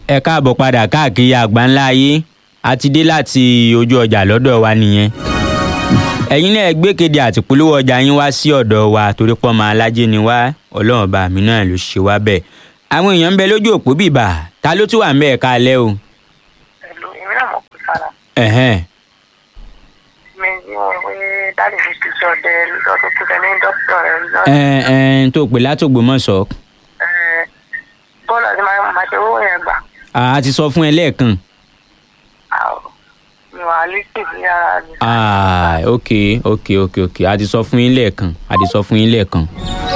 ẹ káàbọ̀ padà káàkiri àgbáńlá ayé a ti dé láti ojú ọjà lọ́dọ̀ wa nìyẹn ẹ̀yin náà gbékéde àti polówó ọjà yín wá sí ọ̀dọ̀ wa torí pọ́ máa lájẹ́ ni wá ọlọ́run bá mi náà ló ṣe wá bẹ́ẹ̀ àwọn èèyàn ń bẹ lójú òpó bìbà ta ló tún wà ń bẹ ẹ̀ka alẹ́ o. Hello, èmi náà mọ̀ pé fara. ẹ̀hẹ́n Mi ní wọn pé dáàdì mi ti sọ ọdẹ lọ́dún tó tẹ ní dókítà rẹ̀ lọ́dún. ẹ̀ ẹ̀ tó pè látògbómọ̀ṣọ́ Bọ́ọ̀lù àti máa máa ṣe owó yẹn gbà. a ti sọ fún ẹ lẹ́ẹ̀kan Àwọ̀ mi wà á lísì sí ara mi. ah ok ok ok ok a ti sọ fún yín lẹ́ẹ̀kan a ti sọ fún yín lẹ́ẹ̀kan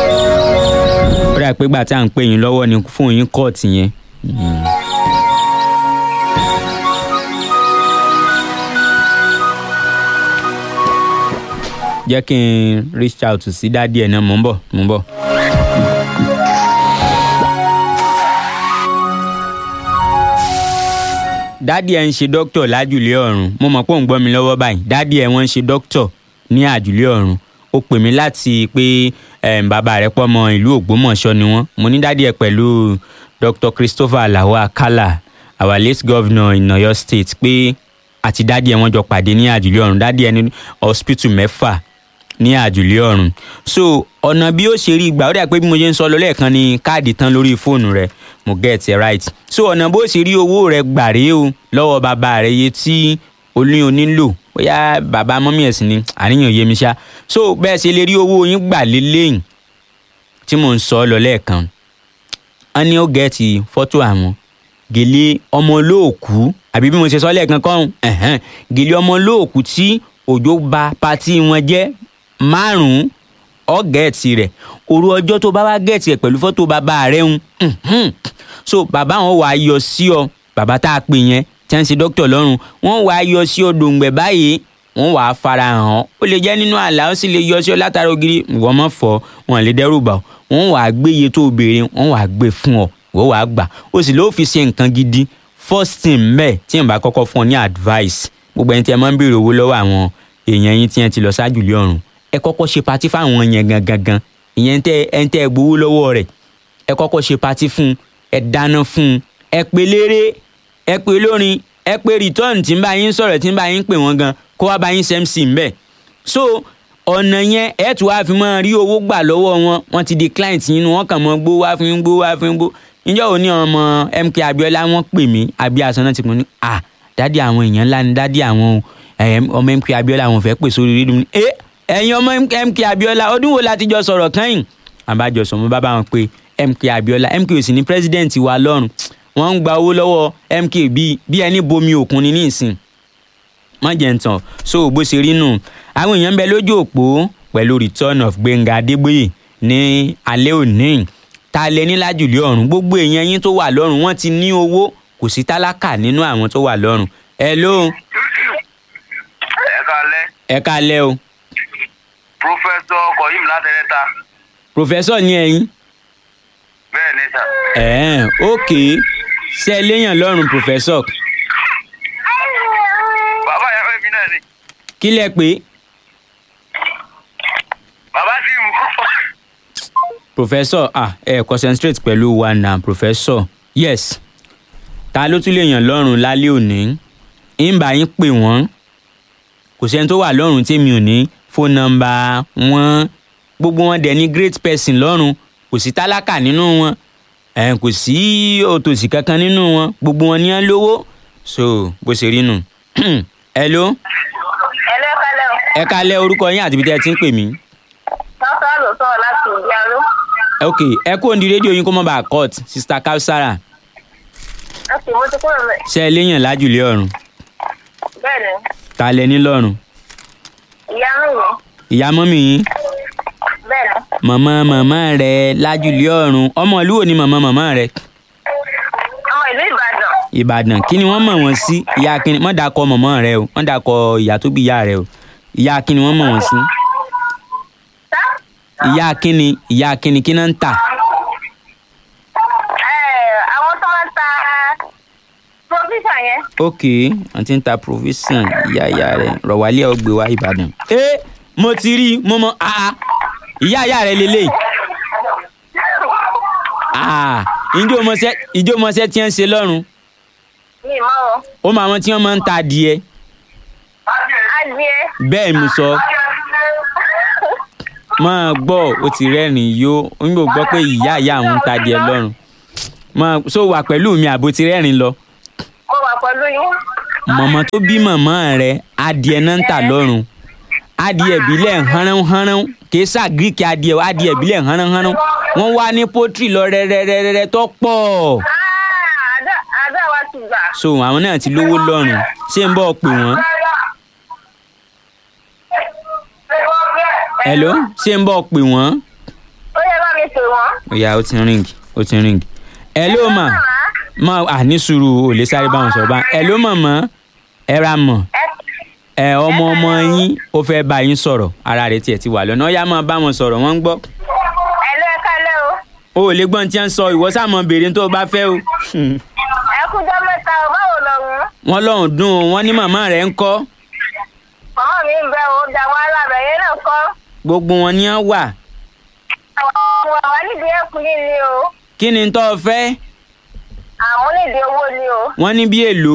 ó dà pé gbà tí à ń pè yín lọ́wọ́ ni fún yín kóòtù yẹn. Mm. jẹ́ kí n reach out sí dádì ẹ̀ náà mò ń bọ̀ mò ń bọ̀. dádì ẹ̀ ń ṣe dókítà lájùlé ọ̀run mo mọ̀ pé òun gbọ́ mi lọ́wọ́ báyìí dádì ẹ̀ wọ́n ń ṣe dókítà ní àjùlé ọ̀run ó pè mí láti pé em, bàbá rẹ̀ pọ̀ mọ́ ìlú ògbómọ̀ṣọ́ ni wọ́n mo ní dádì ẹ̀ pẹ̀lú dr christopher alao akala our late governor in oyo state pé àti dádì ẹ̀ wọ́n jọ pàdé ní àjùlé ọ̀run dádì ẹ̀ ní hospital mẹ́fà ní àjùlé ọ̀run so ọ̀nà bí ó ṣe rí gbà ó dà pé bí mo ṣe ń sọ lọ lẹ́ẹ̀kan ni káàdì tán lórí fóònù rẹ mo get it right so ọ̀nà bó ṣe rí owó rẹ gbà rèé o lọ́wọ́ bàbá rẹ iye tí olóyún nílò bóyá bàbá mọ́mí ẹ̀sìn ni àníyàn yé mi ṣá so bẹ́ẹ̀ ṣe lè rí owó yín gbà lélẹ́yìn tí mò ń sọ lọ lẹ́ẹ̀kan wọ́n ní ó gẹ̀ẹ́tì fọ́tò àwọn gèlè ọmọ olóòkú àbí bí mo ṣe sọ lẹ́ẹ̀kan kọ́hún ẹ̀hẹ́n, gèlè ọmọ olóòkú tí òjò ba patí wọn jẹ́ márùn-ún ọ gẹ̀ẹ́tì rẹ̀ òru ọjọ́ tó bá wá gẹ̀ẹ́tì rẹ̀ pẹ̀lú fọ́tò bàbá rẹ̀ ń so bàbá wọn wàá yọ sí ọ bàbá tá a pè yẹn tí wọ́n ń ṣe dókítà lọ́rùn wọ́n wàá yọ sí ọ dòǹgbẹ̀ báyìí wọ́n wàá fara hàn ọ́ ó lè jẹ́ nínú àlá ó sì lè yọ sí ọ látara ògiri ìwọ mọ̀ fọ́ wọn lè dẹ́rù bà ọ́ wọ́n wàá gbé iye tó o béèrè wọ́n wàá gbé fún ọ ìwọ wàá gbà ó sì lóò fi ṣe nǹkan gidi first thing mẹ́ẹ̀ tí n bá kọ́kọ́ fún ọ ní advice gbogbo ẹni tí ẹ máa ń béèrè owó lọ́wọ́ àwọn èèyàn yín tí ẹ ti lọ ṣáájú lé ọ̀run ẹ kọ́kọ́ ṣe patí fáwọn yẹn gangan gan ìyẹn tẹ ẹ ń tẹ ẹ gbowó lọ́wọ́ rẹ̀ ẹ kọ́kọ́ ṣe patí fún un ẹ dáná fún un ẹ pe léré ẹ pe lórin ẹ pe return tí ń bá yín sọ̀rọ̀ tí ń bá yín pè wọ́n gan kó wá bá yín ṣe mc ń bẹ̀ so ọ̀nà yẹn ẹ tún wá fi máa rí owó gbà lọ́wọ́ wọn wọ́n ti di client yín nu wọ́n kàn mọ́ gbó wá fún yín gbó wá fún yín gbó níjọ́ òní ọmọ mk abiola wọ́n pè mí abíyásán náà ti pè mí à dádì àwọn èèyàn ńlá ni dádì àwọn ẹ̀, ọmọ mk abiola àwọn fẹ́ pè sórí rédíò ní ẹ ẹ̀yin ọmọ mk abiola ọdún wo la ti jọ sọ̀rọ̀ kẹ́yìn àbájọ sọ mo bá bá wọn pé mk abiola mk ò sì ní president wa lọ́rùn wọ́n ń gba owó lọ́wọ́ mk bíi bí ẹni bomi òkun ni nísìn má jẹ́ ń tàn so bó ṣe rí nù àwọn èèyàn ń bẹ lójú òpó pẹ̀lú return of gbẹ̀ngà adégbòye ní alẹ́ òní ta lẹ ní lájùlé ọ̀run gbogbo èèyàn yín tó wà lọ́rùn wọ́n ti ní owó kò sí tálákà nínú àwọn tó wà lọ́rùn ẹ ló ẹ kalẹ ẹ kalẹ́ o pọfẹsọ kọyìm látẹrẹta professor ní ẹ̀yin bẹẹ ni sà ẹ̀ẹ́n ok ṣe é léèyàn lọ́rùn professor bàbá yẹn fẹ́ mi náà ni kí lẹ pé bàbá sì mú professor ah ẹ concentrate pẹ̀lú wa na professor yes ta ló tún lè yàn lọ́rùn lálẹ́ òní ń bá yín pè wọ́n kò sẹ́ni tó wà lọ́rùn tèmi ò ní fóònù nọ́mbà wọn gbogbo wọn dẹ̀ ní great person lọ́rùn kò sí tálákà nínú wọn ẹ̀ kò sí òtòṣì kankan nínú wọn gbogbo wọn ní ẹ lówó so bó ṣe rí nù hello Ẹlẹ́ kálẹ̀ o. ẹ kalẹ̀ orúkọ yín àti ibi tẹ́ ẹ ti ń pè mí Sọ́sọ́ ló sọ̀rọ̀ láti ìdí aró. ok ẹ kó òǹdí rédíò yín kó mọ́ bá a cut sista kausara Láti mo ti kúrò mẹ́. ṣe é léyàn lájùlé ọ̀run Bẹ́ẹ̀ ni, ta lẹ ní lọ́rùn ìyá mi yẹn. ìyá mọ́mì yín Bẹ́ẹ̀ ni, màmá màmá rẹ lájùlé ọ̀run ọmọ ìlú wo ni màmá màmá rẹ ọmọ ìlú Ìbàdàn. ìbàdàn kí ni wọ́n mọ̀ wọ́n sí ìyá kínní wọ́n dàkọ màmá rẹ o wọ́n dàkọ ìyá tó bí ìyá rẹ o ìyá kínní wọ́n mọ̀ wọ́n sí Sá. ìyá kínní ìyá kínní kí náà ń tà Ẹ̀, Àwọn tó máa ń ta provision yẹn. ok wọ́n ti ń ta provision ìyá ìyá rẹ rọ̀wálé ọgbẹ́ wa ìbàdàn. ẹ mo ti rí i mo mọ àá ìyá ìyá rẹ lélẹ́yìí Ah, ìjọ mọṣẹ́ ìjọ mọṣẹ́ tí ń ṣe lọ́rùn mi mọ́ wọn. ó mọ àwọn tí wọ́n máa ń ta adìẹ adìẹ. bẹ́ẹ̀ mo sọ máa gbọ́ ó ti rẹ́rìn yó ń gbọ́ gbọ́ pé ìyá ìyá àwọn ń ta adìẹ lọ́rùn máa so wà pẹ̀lú mi àbó ti rẹ́rìn lọ mo wà pẹ̀lú yín. mọ̀mọ́ tó bí mọ̀mọ́ rẹ̀ adìẹ náà ń tà lọ́rùn adìẹ ìbílẹ̀ hánránhánrán kì í ṣàgíríkì adìẹ adìẹ ìbílẹ̀ hánránhánrán wọ́n wá ní pọ́tírì lọ rẹ́rẹ́rẹ́rẹ́ tó pọ̀ Ah, àdá àdá wa ti gbà. so àwọn náà ti lówó lọ́rùn ṣé ń bọ̀ pè wọ́n hello ṣé ń bọ̀ pè wọ́n ó yẹ bá mi pè wọ́n. ìyá ó ti ring ó ti ring hello ma ma à ní sùúrù ò lè sáré báwọn sọ̀rọ̀ bá hello mọ̀mọ́ ẹ ra mọ̀ ẹ ọmọ ọmọ yín ó fẹ́ bá yín sọ̀rọ̀ ara rẹ̀ tiẹ̀ ti wà lọ́nà ó yá máa bá wọn sọ̀rọ̀ wọ́n ń gbọ́ ẹ lọ ẹ kálẹ̀ o. o ò lè gbọ́n tí wọ́n ń sọ ìwọ sáà mọ̀ béèrè tó o bá fẹ́ o ẹ kújọ́ mẹ́ta o báwo lọ́rùn. wọ́n lọ́hùn dùn ún wọ́n ní màmá rẹ̀ ń kọ́ màmá mi ń bẹ o da wọn alábẹ̀ yẹn náà kọ́. gbogbo wọn ni wọ́n wà àwọn àwọn nídìí ẹkùn yìí ni o. kí ni tó o fẹ́ àwọn nídìí owó ni o. wọ́n ní bí èlò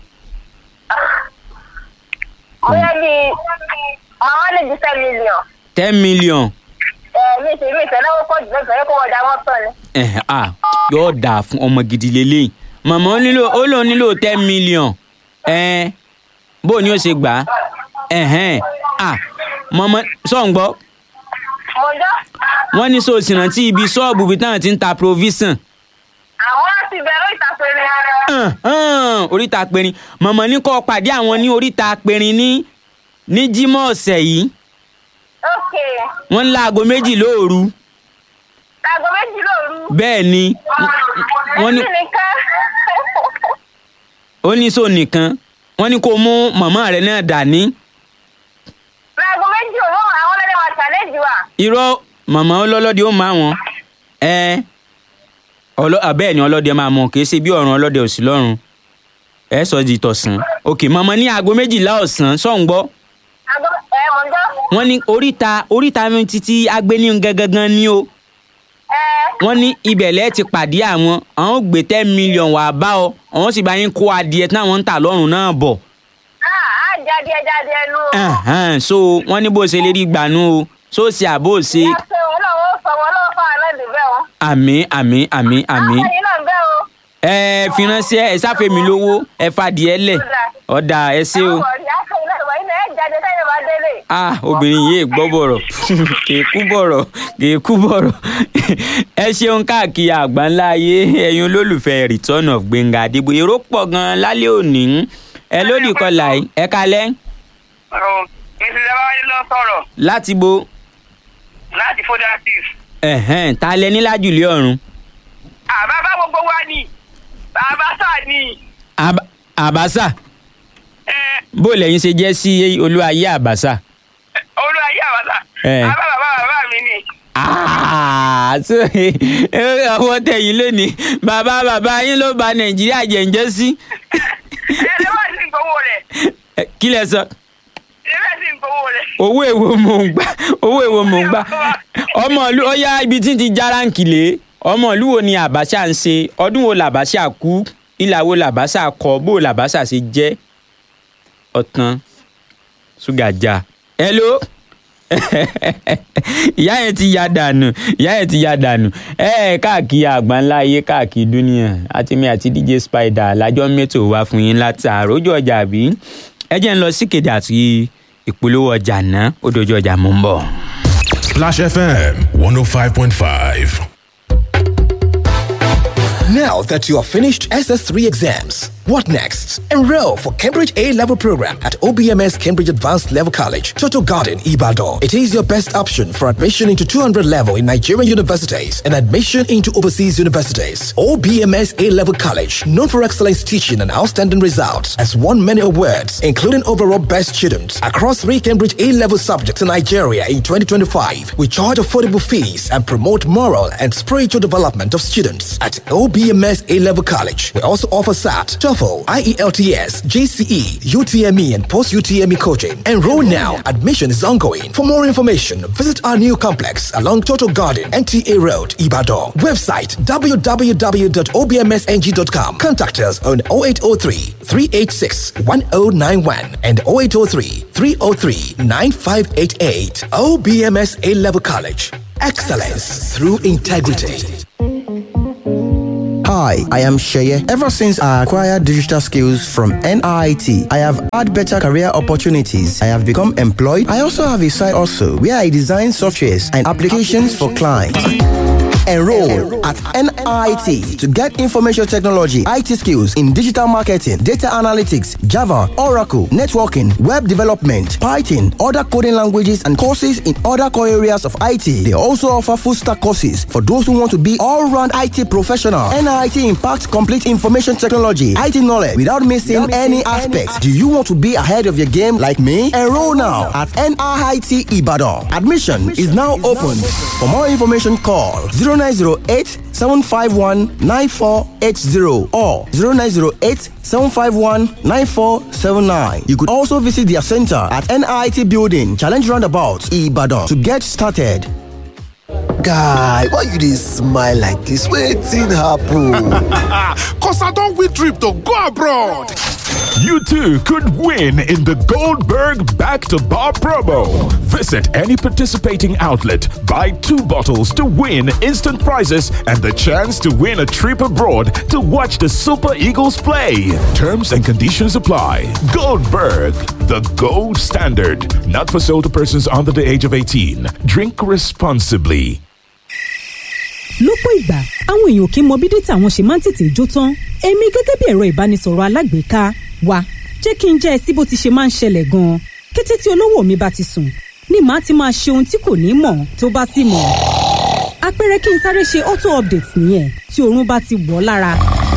bóyá bíi màmá lè di ten million. ten million ẹ mi sì mi ìtẹ́lẹ́wọ́ pọ̀ jù lọ́sọ̀rọ̀ kó wọ́n da wọ́n tán ni. ẹ̀ à yóò dà fún ọmọ gidi lélẹ́yìn màmá ó nílò ó lòun nílò ten million ẹ̀ bó o ní ó ṣe gbà á ẹ̀hẹ́n à mọ̀mọ́ sọ̀ǹgbọ́ mo jọ́ wọ́n ní so sì rántí ibi ṣọ́ọ̀bù bí táwọn ti ń ta provision àwọn ti bẹ̀rẹ̀ ìtàpẹ́ ni. hàn, hàn, oríta perin mọ̀mọ́ ní kó pàdé àwọn ní oríta perin ní ní jímọ̀ ọ̀sẹ̀ yìí ok wọ́n ń láago méjì lóòru aago méjì lóru. bẹ́ẹ̀ ni wọ́n ní Èmi nìkan. ó ní so nìkan wọ́n ní kó mú màmá rẹ̀ náà dání aago méjì òru àwọn ọlọ́dẹ máa challenge wa. irọ́ màmá ọlọ́lọ́dẹ ó máa wọn ẹ ọlọ́ abẹ́ẹ̀ ni ọlọ́dẹ máa mọ kì í ṣe bí ọ̀run ọlọ́dẹ ò sí lọ́run ẹ sọ di tọ̀sán òkè màmá ní aago méjìlá ọ̀sán sọ̀ǹgbọ́ aago ẹ mo jọ́. wọ́n ní oríta oríta mi títí agbéní gangan ni o ẹ wọ́n ní ibẹ̀ lẹ́ẹ̀ ti pàdé àwọn àwọn ò gbé ten million wà bá ọ àwọn sì bá yín kó adìẹ táwọn ń tà lọ́rùn náà bọ̀ á jáde jáde ẹnu o. Ẹ̀hẹ́n, so wọ́n ní bó ṣe lè rí gbanú o so ṣe àbó ṣe ìyá pé òun náà ó sọ wọn lọ́wọ́ fáwọn náà dùn bẹ́ẹ̀ o. àmì àmì àmì àmì àwọn ẹ̀yin náà bẹ́ẹ̀ o. ẹ fi ránṣẹ́ ẹ sáfẹ́ mi lówó ẹ fàdìẹ lẹ̀ ọ̀dà ẹ ṣé o. àwọn ọ̀rẹ́ àṣẹ iná ìwà iná ẹ̀ jáde sẹ́yìn máa délé. ah obìnrin yìí gbọ́ bọ̀rọ̀ kìí kú bọ̀rọ̀ kìí kú bọ̀rọ̀ ẹ ṣeun káàkiri àgbáńlá ayé ẹ̀yin olólùfẹ́ return of Gbénga Adébóyè èrò pọ̀ gan-an lálẹ́ òní ẹ lódì kọlà yìí ẹ kalẹ́ ìṣẹ̀lẹ̀ bá wáyé lọ sọ̀rọ̀ láti bo láti fodasis. ẹ̀hẹ́n ta lẹ ní lájùlé ọ̀run àbábá gbogbo wa ni bàbá sáà ni Àbá- àbáṣà ẹ bó lẹ́yìn ṣe jẹ́ sí olúwayé àbáṣà olú ayé àbàtà Ẹ. bàbá bàbá bàbá mi ni. Ah, so ọwọ́ tẹ̀yìn lónìí bàbá bàbá yín ló ba nàìjíríà jẹ̀ǹjẹ́ sí ẹ lè wá sí gbowó rẹ̀ Eh, kí lẹ sọ ẹ bẹ́ẹ̀ sí gbowó rẹ̀. owó èwo mò ń gbà owó èwo mò ń gbà ọmọ ìlú ó yá ibi tí ń ti járáǹkì lé ọmọ ìlú wo ni àbáṣà ń ṣe ọdún wo làbáṣà kú ìlà wo làbáṣà kọ bó làbáṣà ṣe jẹ́ ọ̀tàn ṣúgà já hello ìyá yẹn ti ya dànù ìyá yẹn ti ya dànù ẹ ẹ káàkiri àgbáńlá ayé káàkiri dúníà àtìmí àti dj spider lájọ mẹ́tò wá fún yín látàárọ̀ ojú ọjà bí ẹ jẹ́ ń lọ síkéde àti ìpolówó ọjà náà ó dojú ọjà mú ń bọ̀. Splash FM 105.5. Now that you have finished SS3 exams, what next? Enroll for Cambridge A level program at OBMS Cambridge Advanced Level College, Total Garden, Ibadan. It is your best option for admission into 200 level in Nigerian universities and admission into overseas universities. OBMS A level college, known for excellence teaching and outstanding results, has won many awards, including overall best student across three Cambridge A level subjects in Nigeria in 2025. We charge affordable fees and promote moral and spiritual development of students at OBMS A level college. We also offer SAT, TOEFL TOEFL, IELTS, GCE, UTME, and post UTME coaching. Enroll now. Admission is ongoing. For more information, visit our new complex along Total Garden, NTA Road, Ibadan. Website www.obmsng.com. Contact us on 0803 386 1091 and 0803 303 9588. OBMS A Level College. Excellence through integrity. Hi, I am Sheye. Ever since I acquired digital skills from NIT, I have had better career opportunities. I have become employed. I also have a side also where I design softwares and applications for clients. Enroll at NIT to get information technology, IT skills in digital marketing, data analytics, Java, Oracle, networking, web development, Python, other coding languages, and courses in other core areas of IT. They also offer full stack courses for those who want to be all round IT professional. NIT impacts complete information technology, IT knowledge without missing any aspects. Do you want to be ahead of your game like me? Enroll now at NIT Ibadan. Admission is now open. For more information, call 0908 751 9480 or 0908 751 9479. You could also visit their center at NIT Building, Challenge Roundabout, Ibadan to get started. guy why you dey smile like dis wetin happen. Cause I don't win trip to go abroad. You too could win in the Goldberg Back to Bar promo. Visit any participating outlet, buy two bottles to win instant prizes and the chance to win a trip abroad to watch the Super Eagles play. Terms and conditions apply. Goldberg, the gold standard. Not for sale to persons under the age of 18. Drink responsibly. lọ́pọ̀ ìgbà àwọn èèyàn kì í mọ bí dátà wọn ṣe máa ń tètè jó tán èmi gẹ́gẹ́ bí ẹ̀rọ ìbánisọ̀rọ̀ alágbèéká wa jẹ́ kí n jẹ́ ẹ sí bó ti ṣe máa ń ṣẹlẹ̀ gan-an kété tí olówó mi bá ti sùn ni màá ti máa ṣe ohun tí kò ní mọ̀ tó bá sì mọ̀ àpẹẹrẹ kí n sáré ṣe auto update nìyẹn tí oorun bá ti wọ̀ ọ́ lára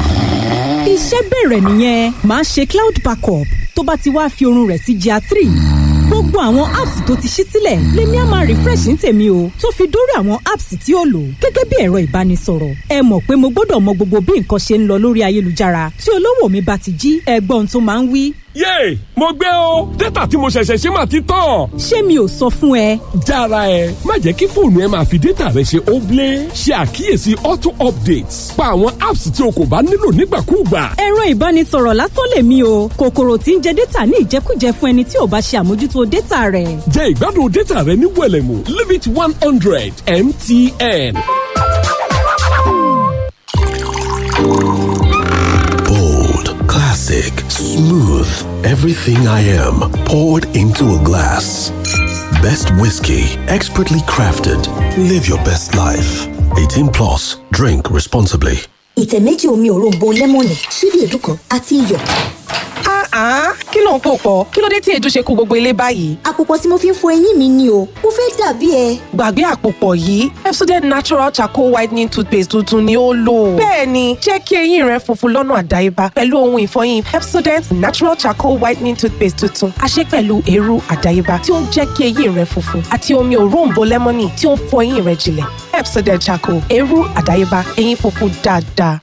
iṣẹ́ bẹ̀rẹ̀ nìyẹn màá ṣe cloud backup tó bá ti wá fi oorun rẹ̀ sí gr three gbogbo àwọn apps tó ti ṣí sílẹ̀ lèmi á máa refresh ní tèmi o tó fi dórí àwọn apps tí ó lò gẹ́gẹ́ bí ẹ̀rọ ìbánisọ̀rọ̀ ẹ mọ̀ pé mo gbọ́dọ̀ mọ gbogbo bí nǹkan ṣe ń lọ lórí ayélujára tí olówó mi bá ti jí ẹgbọ́n tó máa ń wí. yéè mo gbé o dátà tí mo ṣẹ̀ṣẹ̀ ṣe máa ti tán. ṣé mi ò sọ fún ẹ. jára ẹ má jẹ́ kí fóònù ẹ máa fi dátà rẹ ṣe óblé ṣe àkíyèsí auto updates pa àwọn apps tí o kò bá nílò nígbàkúùgbà. ẹ̀rọ ìbánisọ̀rọ̀ lásán lèmi o kòkòrò tí ń jẹ dátà ní ìjẹkújẹ fún ẹni tí ò bá ṣe àmójútó dátà rẹ̀. jẹ́ ìgbádùn dátà rẹ ní wẹ̀lẹ̀mú limit one hundred mtn. bold classic smooth everything i am poured into a glass best whiskey expertly crafted live your best life 18 plus drink responsibly. ìtẹ̀ méjì omi òróǹbó lẹ́mọ̀nì ṣíbí èédú kan àti iyọ̀. kí ló ń pò pọ̀ kí ló dé tí èédú ṣe kó gbogbo ilé báyìí. àpòpọ̀ tí mo fi ń fọ eyín mi ni o mo fẹ́ dàbí ẹ. gbàgbé àpòpọ̀ yìí Pepsodent natural charcoal whitening toothpaste tuntun ni ó lò. bẹ́ẹ̀ni jẹ́ kí eyín rẹ funfun lọ́nà àdáyébá pẹ̀lú ohun ìfọyín Pepsodent natural charcoal whitening toothpaste tuntun a ṣe pẹ̀lú eérú àdáyébá tí ó ń jẹ́ kí eyín rẹ funfun àti omi òróǹbó lẹ́mọ́nì tí ó ń fọ eyín rẹ jinlẹ̀ Pepsodent charcoal eérú àdáyébá eyín funfun dáadáa.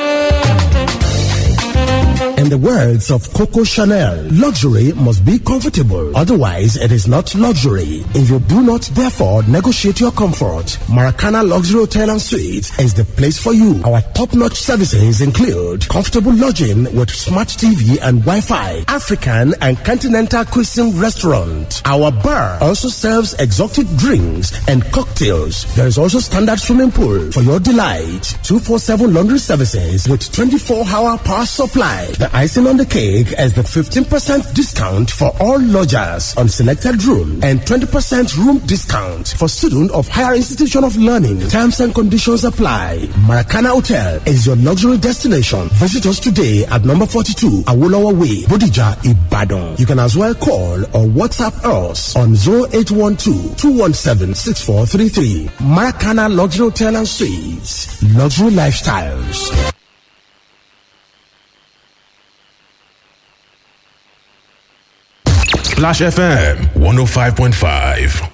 In the words of Coco Chanel, luxury must be comfortable. Otherwise, it is not luxury. If you do not, therefore, negotiate your comfort, Maracana Luxury Hotel and Suites is the place for you. Our top-notch services include comfortable lodging with smart TV and Wi-Fi, African and continental cuisine restaurant. Our bar also serves exotic drinks and cocktails. There is also standard swimming pool for your delight. 247 laundry services with 24-hour power supply. The icing on the cake is the 15% discount for all lodgers on selected room and 20% room discount for students of higher institution of learning. Terms and conditions apply. Maracana Hotel is your luxury destination. Visit us today at number 42 Awolowo Way, Bodija, Ibadan. You can as well call or WhatsApp us on 0812-217-6433. Maracana Luxury Hotel and Suites. Luxury Lifestyles. Splash FM 105.5.